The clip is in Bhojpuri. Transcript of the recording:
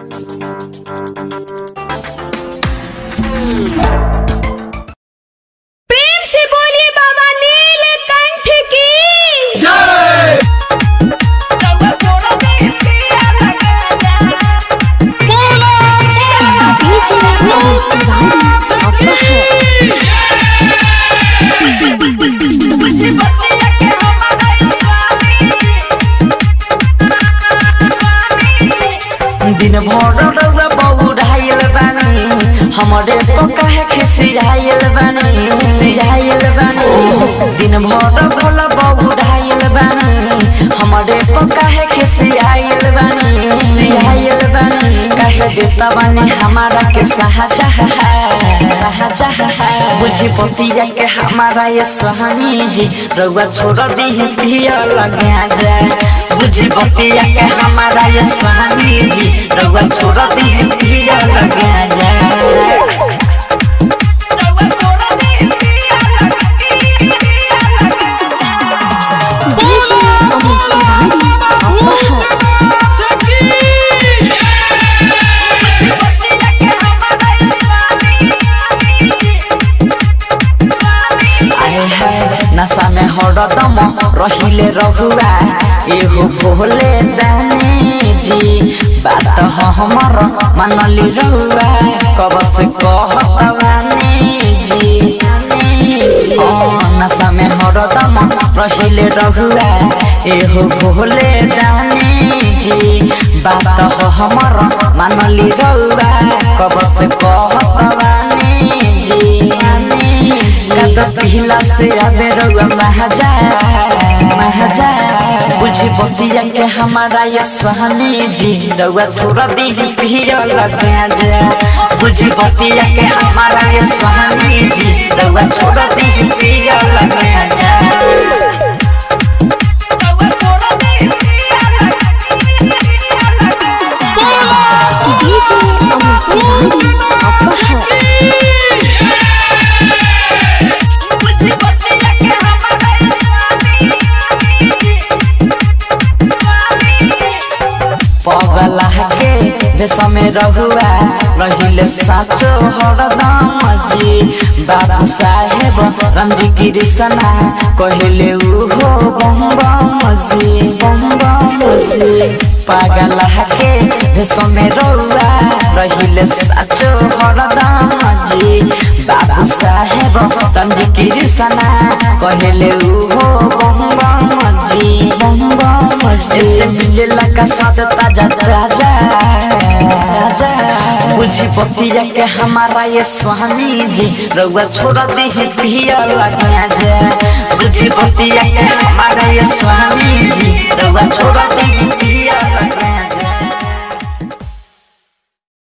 प्रेम से बोलिए बाबा नीलकंठ की दिन भर रउआ बौराइल बानी हमरे पका है खिसियाइल बानी सियाइल बानी दिन भर भोला बौराइल बानी हमरे पका है खिसियाइल बानी सियाइल बानी कहे देता बानी हमारा के सहजा बुझी पतिया के हमारा ये स्वामी जी रउआ छोड़ दी पिया लगा जाए बुझी पतिया के हमारा ये स्वामी जी रउआ छोड़ दी पिया लगा जाए आए है नशा में हरदम रहिले रहुआ एहो भोले दाने जी बात ह हमर मनली रहुआ कब से कहतवाने जी ओ नशा में हरदम रहिले रहुआ एहो भोले दाने जी बात ह हमर मनली रहुआ कब से कहतवाने जी कद पिहला से आवे रउआ महाजा महाजा बुझी बतिया के हमारा ये स्वामी जी रउआ छोड़ दी पिया लगा जा बुझी बतिया के हमारा ये स्वामी जी रउआ छोड़ दी पिया लगा जा पगला के देश में रहुआ रहिले साचो हरदम जी बाबू साहेब रंजी गिरिसना कहले उहो बम बम जी बम बम जी पगला के देश में रहुआ रहिले साचो हरदम जी बाबू साहेब रंजी गिरिसना कहले उहो बम बम जी बम बम जी ऐसे मिलेला का साथ ताजा ताजा राजा बुझी बतिया के हमारा ये स्वामी जी रउआ छोड़ दी पिया लगा जा बुझी बतिया के हमारा ये स्वामी जी रउआ छोड़ दी